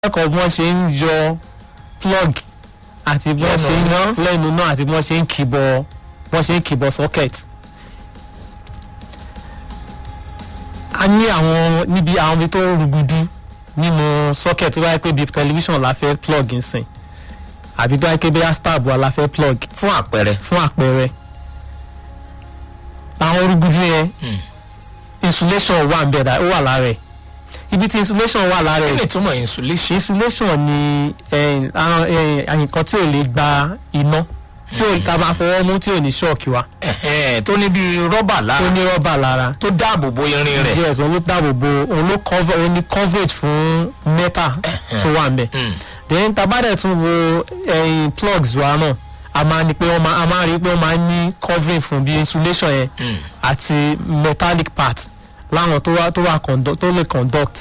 kẹ́kọ̀ọ́ bí wọ́n ṣe ń yọ plug àti bí wọ́n Lẹ́nu ṣe ń iná. lẹ́nu náà àti bí wọ́n ṣe ń kìbọ̀ wọ́n ṣe ń kìbọ̀ socket. a ní àwọn níbi àwọn ibi tó rúgudu nínú socket tó bá yẹ pé bíi tẹlifíṣàn la fẹ́ plug nsìn àbí bí wọ́n pé bí stab wa la fẹ́ plug fún àpẹẹrẹ. fún àpẹẹrẹ àwọn rúgudu yẹn Hmm. insulation wà ń bẹ̀ dá ó wà lára ẹ̀ ibi tí insulation wà lára kí ẹ̀ ni ìtumọ̀ insulation. insulation ni eh, àwọn, eh, nǹkan tí ò lè gba iná tí ò ta bá fọwọ́ mú tí ò ní ṣọ́ọ̀kì wa Ẹ̀hẹ́n, tó ní bíi rọ́bà tó lára ní rọ́bà lára tó dáàbò bo irin rẹ̀. yes òun ló dáàbò bo òun ló cover òun ní coverage fún metal tó wà ń bẹ̀ Hmm. then tabadẹ tún wo ẹyin plugs wa náà a máa ní pé wọ́n máa a máa rí i pé wọ́n máa ní covering fún bí insulation yẹn Hmm. àti metallic part láwọn tó wà tó wà conduct tó lè conduct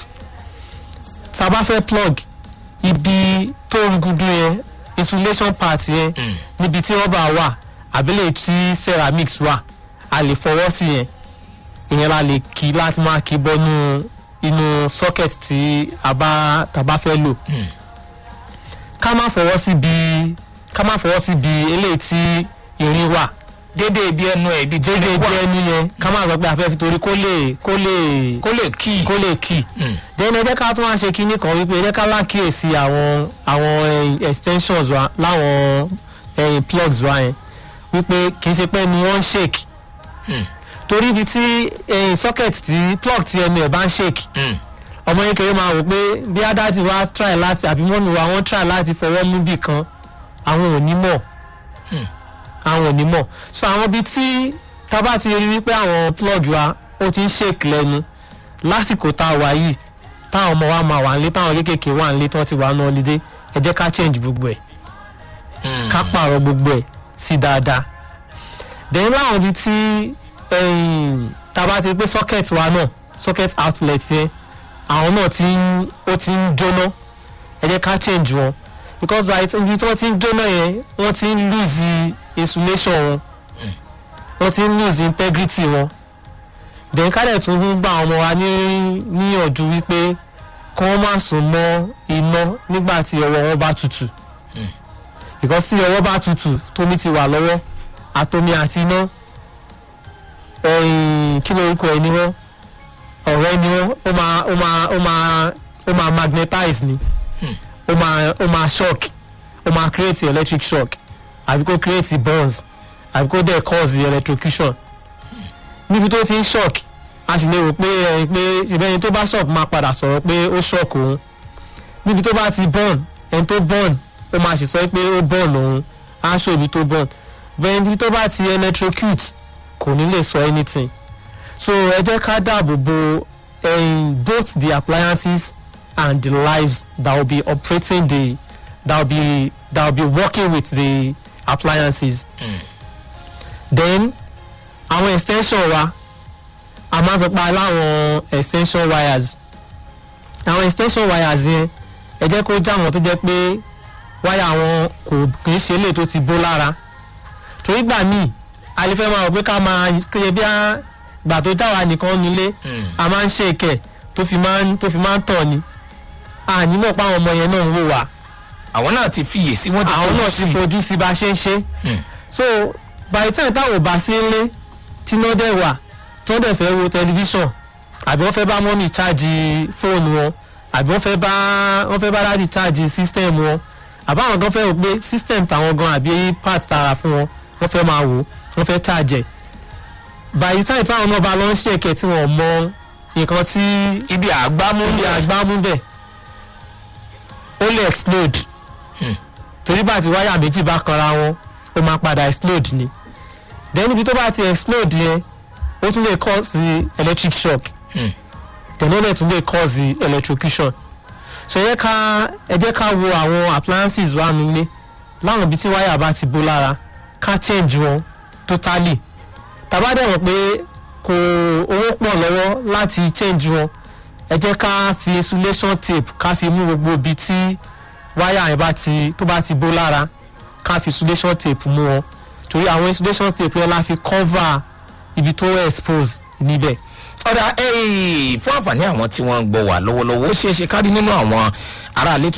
tá a bá fẹ́ plug ibi tó rúgudu yẹn insulation part yẹn Hmm. níbi tí rọ́bà wà àbílẹ̀ tí ceramics wà a lè fọwọ́ sí yẹn ìyẹn la lè kí láti máa kí bọ́nú inú socket tí a bá tá a bá fẹ́ lò Hmm. ká má fọwọ́ sí bí ká má fọwọ́ sí bí eléyìí tí irin wà dédé ibi ẹnu ẹ̀ ibi tí déédéé irin wà jẹ́ ẹni yẹn ká má sọ pé a fẹ́ fi torí kó lè kó lè kó lè kí. kó lè kì Hmm. then ẹ jẹ́ ká tún wá ṣe kinní kan wípé ẹ jẹ́ ká lákìyèsí àwọn àwọn eh, extensions wa láwọn eh, plugs wa yẹn wípé kì í ṣe pé ni wọ́n ń shake Hmm. torí ibi tí eh, socket tí plug tí ẹnu ẹ̀ bá ń shake Hmm. ọmọ yẹn kéré máa rò pé bí adájú wa try láti àbí mọ́mí wa wọ́n try láti fọwọ́ mú bì kan àwọn ò ní mọ̀ Hmm. àwọn ò ní mọ̀ so àwọn ibi tí tá bá ti rí wípé àwọn plug wa ó ti ń shake lẹ́nu lásìkò tá a wà yìí táwọn ọmọ wa máa wà nílé táwọn kéékèèké wà nílé tí wọ́n ti wà ní holiday ẹ jẹ́ ká change gbogbo ẹ̀ Hmm. ká pààrọ̀ gbogbo ẹ̀ sí dáadáa then láwọn ibi tí ẹ̀yìn, tá a bá ti rí pé socket wa náà socket outlet yẹn àwọn náà ti ń ó ti ń jóná ẹ jẹ́ ká change wọn because by the time ibi tí wọ́n ti ń jóná yẹn wọ́n ti ń lose insulation wọn wọ́n ti ń lose integrity wọn then ká dẹ̀ tún ń gba àwọn ọmọ wa ní níyànjú wípé kí wọ́n má sùn mọ́ iná nígbà tí ọwọ́ wọn bá tutù because tí ọwọ́ bá tutù tómi ti wà lọ́wọ́ àtomi àti iná ẹ̀yìn kí lórúkọ ẹ̀ ni wọ́n ọ̀rẹ́ ni wọ́n ó máa ó máa ó máa ó máa magnetize ni ó máa ó máa shock ó máa create electric shock àbí kó create burns àbí kó dẹ̀ cause electrocution níbi tó ti ń shock a sì lè rò pé ẹni pé ìbẹ́ni tó bá shock máa padà sọ̀rọ̀ pé ó shock òun níbi tó bá ti burn ẹni tó burn ó máa sì sọ pé ó burn òun á ṣó ibi tó burn bẹ́ẹ̀ níbi tó bá ti electrocute kò ní lè sọ anything so ẹ jẹ́ ká dáàbò bo um, both the appliances and the lives that will be operating the that will be that will be working with the appliances then àwọn extension wa a máa sọ pé aláwọn extension wires àwọn extension wires yẹn ẹ jẹ́ kó já wọn tó jẹ́ pé wáyà wọn kò kì í ṣe eléyìí tó ti bó lára torí gbà míì a lè fẹ́ máa rò pé ká máa kéye bí a gbà tó já wa nìkan nílé Hmm. a máa ń ṣe ìkẹ́ tó fi máa ń tó fi máa ń tọ̀ ni àní mọ̀ pé àwọn ọmọ yẹn náà ń wò wá àwọn náà ti fiyè sí wọ́n ti àwọn fojú náà ti sí. fojú sí bá a ṣe ń ṣe Hmm. so by the time táwọn ò bá sí ilé tíná dẹ̀ wà tó dẹ̀ fẹ́ wo tẹlifíṣàn àbí wọ́n fẹ́ bá mọ́mì chájì fóònù wọn àbí wọ́n fẹ́ bá wọ́n fẹ́ bá dáàdì chájì system wọn àbá àwọn gan fẹ́ rò pé system tàwọn gan àbí part tara fún wọn wọ́n fẹ́ máa wò wọ́n fẹ́ chájẹ̀ by the time táwọn náà bá lọ ń ṣèkẹ́ tí wọ́n mọ nǹkan tí ibi àgbámú ibi àgbámú bẹ̀ ó lè explode Hmm. torí bá ti wáyà méjì bá kanra wọn ó máa padà explode ni then ibi tó bá ti explode yẹn ó tún lè cause electric shock Hmm. then ó lè tún lè cause electrocution so ẹ jẹ́ ká ẹ jẹ́ ká wo àwọn appliances wa nílé láwọn ibi tí wáyà bá ti bó lára ká change wọn totally tàbá dẹ̀ mọ̀ pé kò owó pọ̀ lọ́wọ́ láti change wọn ẹ jẹ́ ká fi insulation tape ká fi mú gbogbo ibi tí wáyà yẹn bá ti tó bá ti bó lára ká fi insulation tape mú wọn torí àwọn insulation tape yẹn la fi cover ibi tó expose níbẹ̀ ọ̀dà fún àǹfààní àwọn tí wọ́n ń gbọ́ wà lọ́wọ́lọ́wọ́ ó ṣeé ṣe kárí nínú àwọn aráalé